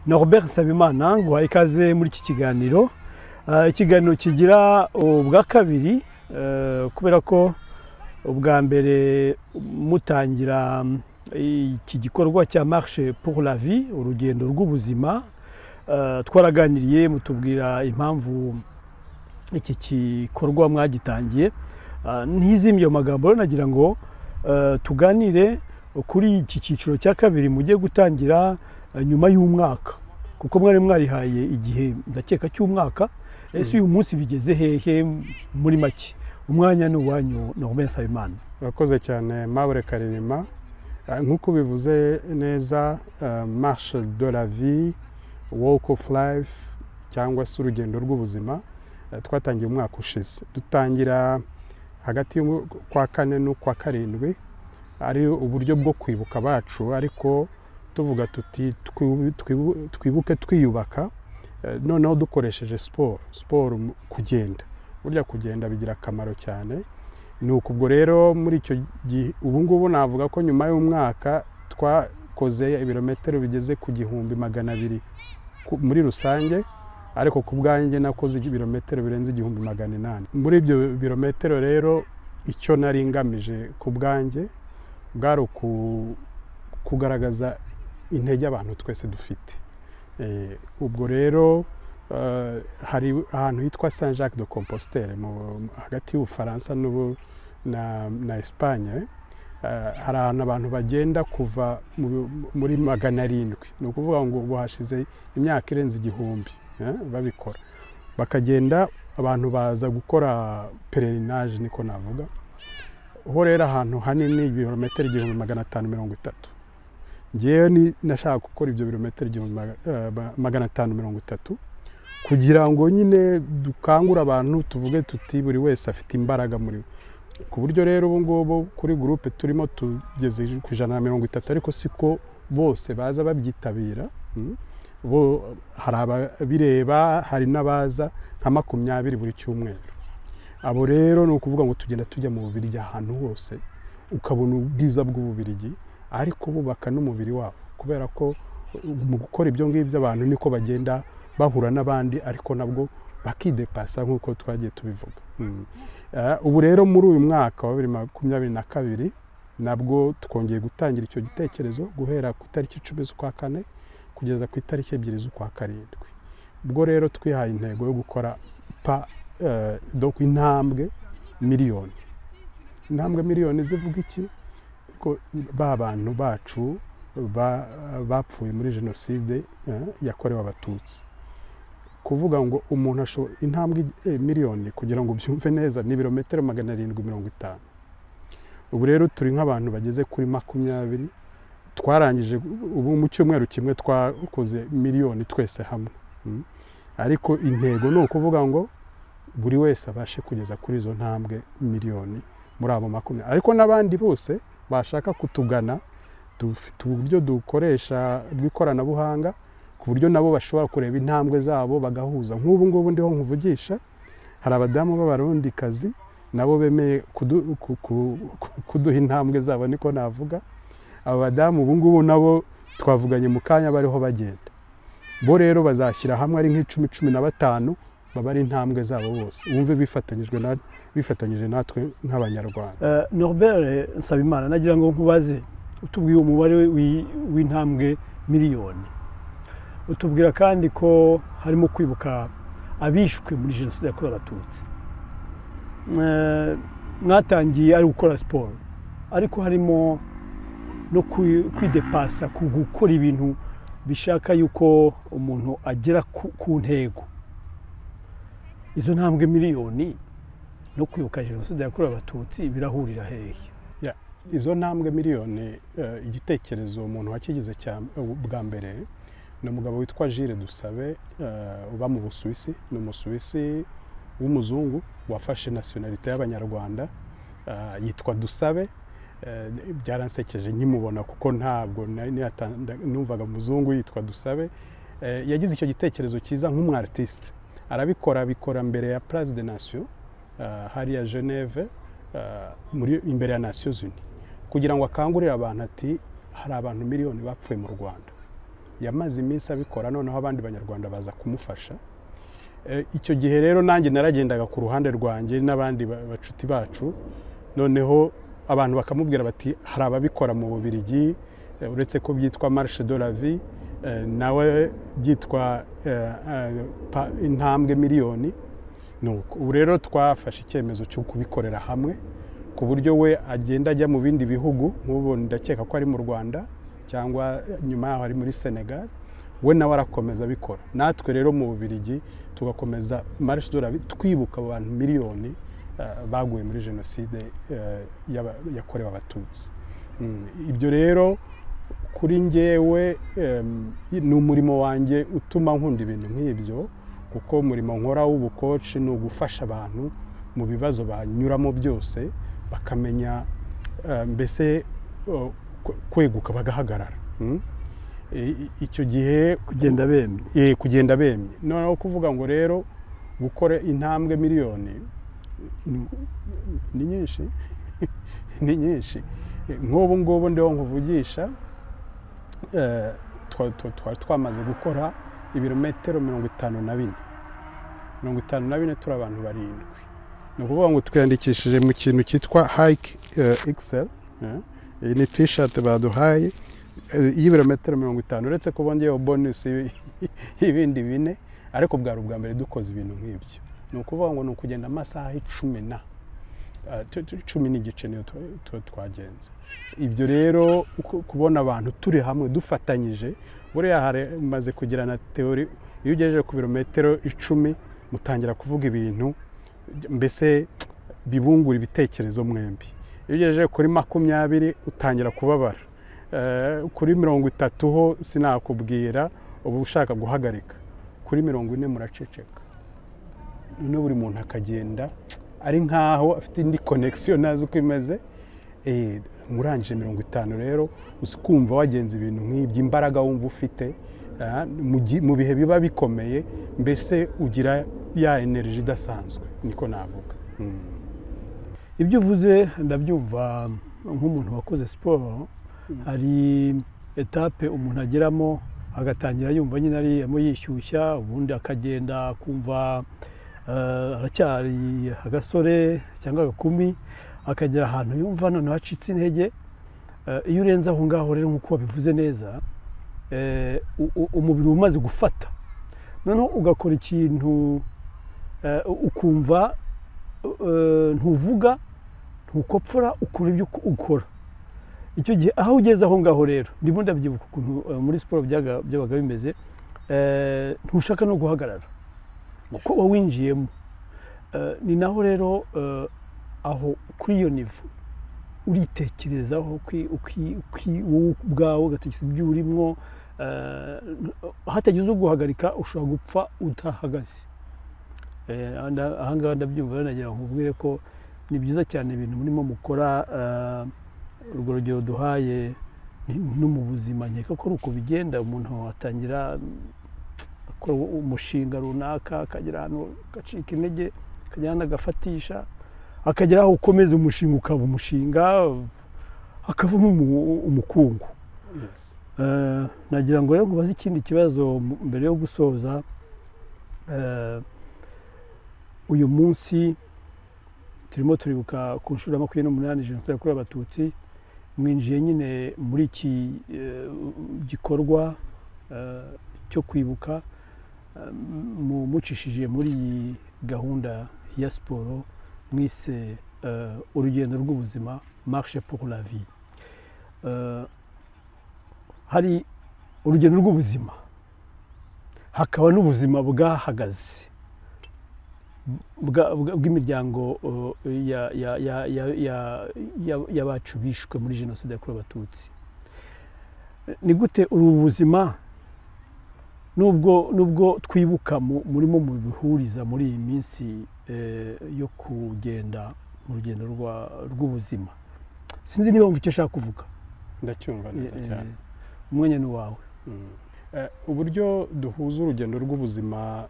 na robert nsabimana nguhaye ikaze muri iki kiganiro Ah, ikiganiro kigira ubwa kabiri eh, kubera ko ubwa mbere mutangira mm, iki gikorwa cya marche pour la vie urugendo rw'ubuzima eh, twaraganiriye mutubwira impamvu iki gikorwa mwagitangiye Ah, ntizimye ayo magambo rero nagira ngo eh, tuganire kuri iki cyiciro cya kabiri mugiye gutangira eh, nyuma y'umwaka kuko mwari mwarihaye igihe ndakeka cy'umwaka ese uyu munsi bigeze hehe muri make umwanya ni uwanyu na Romain Nsabimana urakoze cyane mabure karerema Eh, nk'uko ubivuze neza eh, marche de la vie walk of life cyangwa se urugendo rw'ubuzima eh, twatangiye umwaka ushize dutangira hagati y'ukwa kane n'ukwa karindwi ari uburyo bwo kwibuka abacu ariko tuvuga tuti twibu- twibu- twibuke twiyubaka eh, noneho dukoresheje siporo siporo mu- kugenda burya kugenda bigira akamaro cyane ni uku ubwo rero muri icyo gihe ubu ngubu navuga ko nyuma y'umwaka twakoze ibirometero bigeze ku gihumbi magana abiri ku- muri rusange ariko ku bwanjye nakoze ibirometero birenze igihumbi magana inani muri ibyo birometero rero icyo nari ngamije ku bwanjye bwari uku- kugaragaza intege abantu twese dufite Eh, ubwo rero eh, hari ahantu hitwa saint jacques de compostelle mu- hagati y'ubufaransa n'ubu- na, na esipanye eh, hari ahantu abantu bagenda kuva mu bi- muri magana arindwi ni ukuvuga ngo ubu hashize imyaka irenze igihumbi eh, babikora bakagenda abantu baza gukora pererinaje niko navuga ho rero ahantu hanini ibirometero igihumbi magana atanu mirongo itatu ngewe ni- nashaka gukora ibyo birometero igihumbi maga- eh, ma- magana atanu mirongo itatu kugira ngo nyine dukangure abantu tuvuge tuti buri wese afite imbaraga muri we ku buryo rero ubu ngubu kuri gurupe turimo tugeze ku ijana na mirongo itatu ariko siko bose baza babyitabira mm. bo hari ababireba hari n'abaza nka makumyabiri buri cyumweru abo rero ni ukuvuga ngo tugenda tujya mu bubirigi ahantu hose ukabona ubwiza bw'ububirigi ariko bubaka n'umubiri wabo kubera ko mu gukora ibyo ngibyo abantu niko bagenda bahura n'abandi ariko nabwo bakidepasa nk'uko twagiye tubivuga Mm. Eh, ubu rero muri uyu mwaka wa bibiri makumyabiri na kabiri nabwo twongeye gutangira icyo gitekerezo guhera ku itariki icumi z'ukwa kane kugeza ku itariki ebyiri z'ukwa karindwi ubwo rero twihaye intego yo gukora pa eh, donc intambwe miliyoni intambwe miliyoni zivuga iki ko ba bantu bacu ba- bapfuye muri jenoside eh, yakorewe abatutsi kuvuga ngo umuntu ashobora intambwe eh, miliyoni kugira ngo ubyumve neza ni ibirometero magana arindwi mirongo itanu ubu rero turi nk'abantu bageze kuri makumyabiri twarangije ubu mu cyumweru kimwe twakoze miliyoni twese hamwe Mm. ariko intego ni ukuvuga ngo buri wese abashe kugeza kuri izo ntambwe miliyoni muri abo makumyabiri ariko n'abandi bose bashaka kutugana dufite uburyo dukoresha bw'ikoranabuhanga ku buryo nabo bashobora kureba intambwe zabo bagahuza nk'ubu ngubu ndiho nkuvugisha hari abadamu b'abarundikazi nabo bemeye kudu- ku- ku- ku- kuduha intambwe zabo niko navuga aba badamu ubu ngubu nabo twavuganye mu kanya bariho bagenda bo rero bazashyira hamwe ari nk'icumi cumi na batanu baba ari intambwe zabo bose wumve bifatanyijwe na- bifatanyije natwe nk'abanyarwanda Eh, norbert nsabimana nagira ngo nkubaze utubwiye umubare w'i- w'intambwe miliyoni utubwira kandi ko harimo kwibuka abishwe muri jenoside yakorewe abatutsi Eh, mwatangiye ari gukora siporo ariko harimo no kwi- kwidepasa ku gukora ibintu bishaka yuko umuntu agera ku ku ntego izo ntambwe miliyoni no kwibuka jenoside yakorewe abatutsi birahurira hehe izo ntambwe miliyoni eh, igitekerezo umuntu wakigize cya- bwa mbere ni umugabo witwa Gilles Dusabe eh, uba mu Busuwisi ni umusuwisi w'umuzungu wafashe nasiyonalite y'abanyarwanda eh, yitwa Dusabe Eh, byaransekeje nkimubona kuko ntabwo nari niyatanda- numvaga umuzungu yitwa Dusabe Eh, yagize icyo gitekerezo cyiza nk'umwartiste arabikora abikora mbere ya Place de Nation eh, hariya Geneve eh, muri imbere ya Nations Unies kugira ngo akangurire abantu ati hari abantu miliyoni bapfuye mu Rwanda yamaze iminsi abikora noneho abandi banyarwanda baza kumufasha Eh, icyo gihe rero nanjye naragendaga ku ruhande rwanjye n'abandi ba- bacuti bacu noneho abantu bakamubwira bati hari ababikora mu bubirigi eh, uretse ko byitwa marishe de la vie eh, nawe byitwa eh, eh, pa- intambwe miliyoni nuko ubu rero twafashe icyemezo cyo kubikorera hamwe ku buryo we agenda ajya mu bindi bihugu nk'ubu ndakeka ko ari mu rwanda cyangwa eh, nyuma yaho ari muri senegal we nawe arakomeza abikora natwe rero mu bubirigi tugakomeza marishe dora twibuka abantu miliyoni eh, baguye muri jenoside eh, y'aba- yakorewe abatutsi Mm, ibyo rero kuri njyewe em, ni umurimo wanjye utuma nkunda ibintu nk'ibyo kuko umurimo nkora w'ubukoci ni ugufasha abantu mu bibazo banyuramo byose bakamenya eh, mbese eh, kwe- kweguka bagahagarara Mm. I- i- icyo gihe kugenda bemye eh, kugenda bemye noneho kuvuga ngo rero gukora intambwe miliyoni ni- ni nyinshi ni nyinshi Eh, nk'ubu ngubu ndiho nkuvugisha eh, twa- twa- twari twamaze gukora ibirometero mirongo itanu na bine mirongo itanu na bine turi abantu barindwi ni ukuvuga ngo twiyandikishije mu kintu cyitwa hike excel iyi ni tishati baduhaye eh, y'ibirometero mirongo itanu uretse ko bongeyeho bonusi y'ibi- y'ibindi bine ariko bwari ubwa mbere dukoze ibintu nk'ibyo ni ukuvuga ngo ni ukugenda amasaha icumi na Ah, tu- tu- cumi n'igice niyo tu- tu- twagenze ibyo rero ku- kubona abantu turi hamwe dufatanyije buriya hari umaze kugira na teori iyo ugejeje ku birometero icumi mutangira kuvuga ibintu mbese bibungura ibitekerezo mwembi iyo ugejeje kuri makumyabiri utangira kubabara Eh, kuri mirongo itatu ho sinakubwira uba ushaka guhagarika kuri mirongo ine muraceceka noneho buri muntu akagenda ari nkaho afite indi konegisiyo ntazi uko imeze Eh, murangije mirongo itanu rero uzi kumva wagenza ibintu nk'ibyo imbaraga wumva ufite ah, mu gi- mu bihe biba bikomeye mbese ugira ya energy idasanzwe niko navuga Mm. ibyo uvuze ndabyumva nk'umuntu wakoze siporo hari etape umuntu ageramo agatangira yumva nyine arimo yishyushya ubundi akagenda akumva eh, aracyari agasore cyangwa agakumi akagera ahantu yumva noneho acitse intege Eh, iyo urenze aho ngaho rero nk'uko wabivuze neza eh, u- u- umubiri uba umaze gufata noneho ugakora ikintu eh, ukumva eh, ntuvuga ntukopfora ukora ibyo uko- ukora icyo gihe aho ugeze aho ngaho rero ndimo ndabyibuka ukuntu eh, muri siporo byaga- byabaga bimeze eh, ntushaka no guhagarara kuko wawinjiyemo Eh, ni naho rero eh, aho kuri iyo nivo uritekerezaho uki- uki- uki- wowe ubwawe ugatekereza ibyo urimo eh, hatagize uguhagarika ushobora gupfa utahagaze Eh, anda- aha ngaha ndabyumva rero nagira ngo nkubwire ko ni byiza cyane ibintu murimo mukora eh, urwo rugero duhaye ni- no mu buzima nkeka ko ari uko bigenda umuntu atangira mm, akora u- umushinga runaka akagera ahantu agacika intege akagera ahantu agafatisha akagera aho ukomeza umushinga ukaba umushinga akavamo umu- umukungu Yes. Eh, nagira ngo rero nkubaze ikindi kibazo m- mbere yo gusoza Eh, uyu munsi turimo turibuka ku nshuro ya makumyabiri n'umunani jenoside yakorewe abatutsi mwinjiye nyine muri iki eh, gikorwa eh, cyo kwibuka eh, mu- mucishije muri iyi gahunda ya siporo mwise eh, urugendo rw'ubuzima marshe pour la vie Eh, hari urugendo rw'ubuzima hakaba n'ubuzima bwahagaze bwa- bwa- bw'imiryango uh, ya- ya- ya- ya- ya- ya- y'abacu bishwe muri jenoside yakorewe abatutsi ni gute ubu buzima nubwo nubwo twibuka mu- murimo mubihuriza muri iyi minsi eh, yo kugenda mu rugendo rwa- rw'ubuzima sinzi niba wumva icyo ashaka kuvuga ndacyumva neza Eh, cyane umwanya ni uwawe Mm. Eh, uburyo duhuza urugendo rw'ubuzima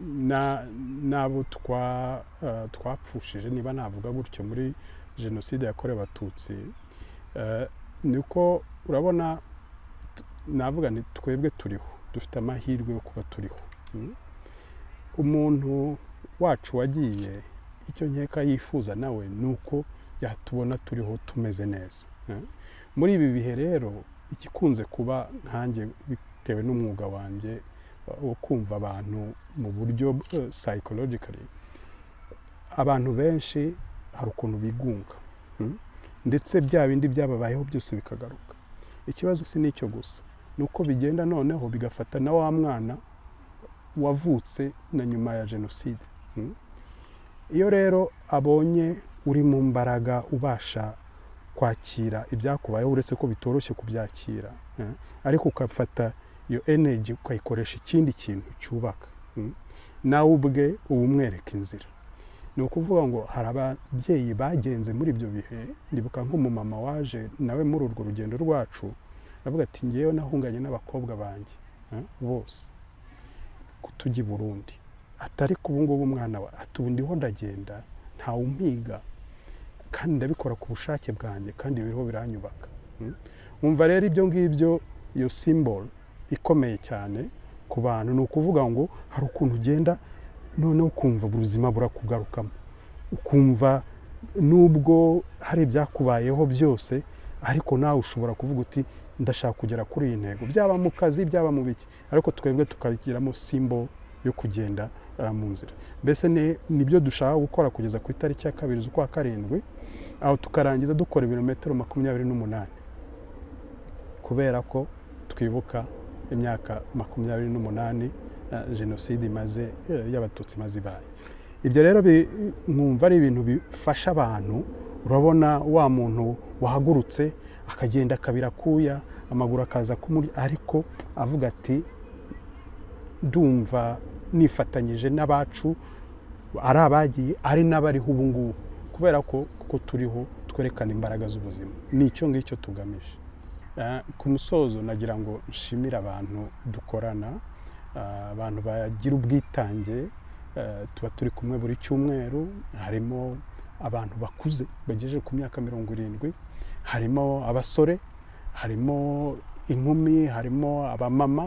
na- n'abo twa- eh, twapfushije niba navuga gutyo muri jenoside yakorewe abatutsi eh, ni uko urabona t- navuga ni twebwe turiho dufite amahirwe yo kuba turiho Mm. umuntu wacu wagiye icyo nkeka yifuza nawe ni uko yatubona turiho tumeze neza Eh. muri ibi bihe rero igikunze kuba nkanjye bitewe n'umwuga wanjye wo kumva abantu mu buryo eh, psychologically abantu benshi hari ukuntu bigunga Mm. ndetse bya bindi byababayeho byose bikagaruka ikibazo si n'icyo gusa ni uko bigenda noneho bigafata na wa mwana wavutse na nyuma ya jenoside Mm. iyo rero abonye uri mu mbaraga ubasha kwakira ibyakubayeho uretse ko bitoroshye kubyakira eh, ariko ukafata iyo energy ukayikoresha ikindi kintu cyubaka Mm. nawe ubwe uba umwereka inzira ni ukuvuga ngo hari ababyeyi bagenze muri ibyo bihe ndibuka nk'umumama waje nawe muri urwo rugendo rwacu aravuga ati ngewe nahunganye n'abakobwa banjye eh, bose kutujya i burundi atari ku ngubu umwana wa ati ubu ndiho ndagenda ntawe umpiga kandi ndabikora ku bushake bwanjye kandi biriho biranyubaka Mm. umva rero ibyo ngibyo iyo simbolo ikomeye cyane ku bantu ni ukuvuga ngo hari ukuntu ugenda noneho ukumva ubuzima burakugarukamo ukumva nubwo hari ibyakubayeho byose ariko nawe ushobora kuvuga uti ndashaka kugera kuri iyi ntego byaba mu kazi byaba mu biki ariko twebwe tukabigiramo simbo yo kugenda eh, mu nzira mbese ni- nibyo dushaka gukora kugeza ku itariki ya kabiri z'ukwa karindwi aho tukarangiza dukora ibirometero makumyabiri n'umunani kubera ko twibuka imyaka makumyabiri n'umunani eh, jenoside imaze eh, y'abatutsi imaze ibaye ibyo rero bi- nkumva ari ibintu bifasha abantu urabona wa muntu wahagurutse akagenda akabira akuya amaguru akaza kumuri ariko avuga ati ndumva nifatanyije n'abacu ari abagiye ari n'abariho ubu ngubu kubera ko kuko turiho twerekana imbaraga z'ubuzima ni icyo ngicyo tugamije Eh, ku musozo nagira ngo nshimire abantu dukorana eh, abantu bagira ubwitange eh, tuba turi kumwe buri cyumweru harimo abantu bakuze bagejeje ku myaka mirongo irindwi harimo abasore harimo inkumi harimo abamama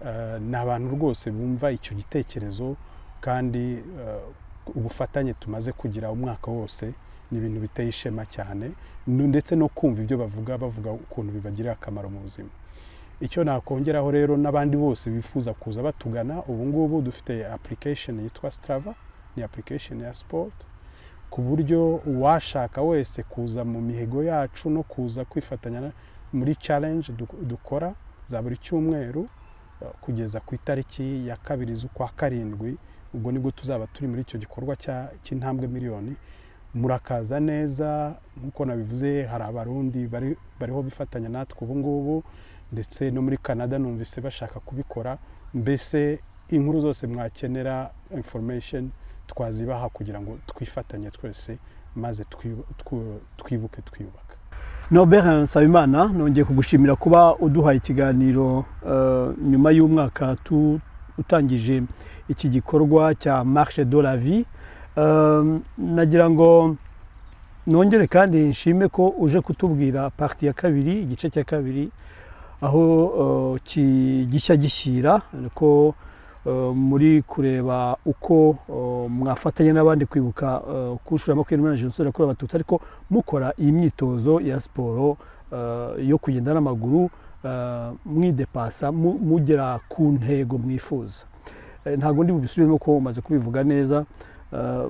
eh, ni abantu rwose bumva icyo gitekerezo kandi eh, ubufatanye tumaze kugira umwaka wose ni ibintu biteye ishema cyane nu- ndetse no kumva ibyo bavuga bavuga ukuntu bibagirira akamaro mu buzima icyo nakongeraho rero n'abandi bose bifuza kuza batugana ubu ngubu dufite application yitwa strava ni application ya sport ku buryo uwashaka wese kuza mu mihigo yacu no kuza kwifatanya na- muri challenge du- dukora za buri cyumweru eh, kugeza ku itariki ya kabiri z'ukwa karindwi ubwo nibwo tuzaba turi muri icyo gikorwa cya- cy'intambwe miliyoni murakaza neza nk'uko nabivuze hari abarundi bari, bariho bifatanya natwe ubu ngubu ndetse no muri canada numvise bashaka kubikora mbese inkuru zose mwakenera information twazibaha kugira ngo twifatanye twese maze twi- twu- twibuke twiyubaka Norbert Nsabimana nongeye kugushimira kuba uduhaye ikiganiro eh, nyuma y'umwaka tu- utangije iki gikorwa cya marche de la vie Eh, nagira ngo nongere kandi nshime ko uje kutubwira parti ya kabiri igice cya kabiri aho eh, ki- gishya gishyira ko eh, muri kureba uko eh, mwafatanya n'abandi kwibuka eh, ku nshuro ya makumyabiri n'umunani jenoside yakorewe abatutsi ariko mukora iyi myitozo ya siporo eh, yo kugenda n'amaguru eh, mwidepasa mu- mugera ku ntego mwifuza Eh, ntabwo ndi bubisubiremo ko umaze kubivuga neza Eh,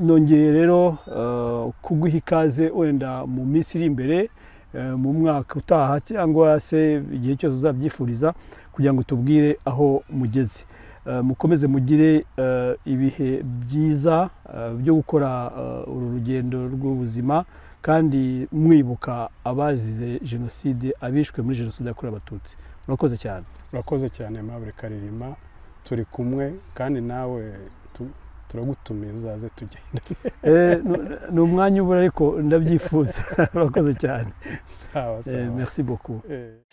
nongeye rero eh, kuguha ikaze wenda mu minsi iri imbere eh, mu mwaka utaha cyangwa se igihe cyose uzabyifuriza kugira ngo tubwire aho mugeze Eh, mukomeze mugire eh, ibihe byiza eh, byo gukora eh, uru rugendo rw'ubuzima kandi mwibuka abazize jenoside abishwe muri jenoside yakorewe abatutsi murakoze cyane urakoze cyane mabure karirima turi kumwe kandi nawe tu- turagutumiye uzaze tugenda Eh, ni- ni umwanya ubura ariko ndabyifuza murakoze cyane sawa Eh, sawa merci beaucoup Eh.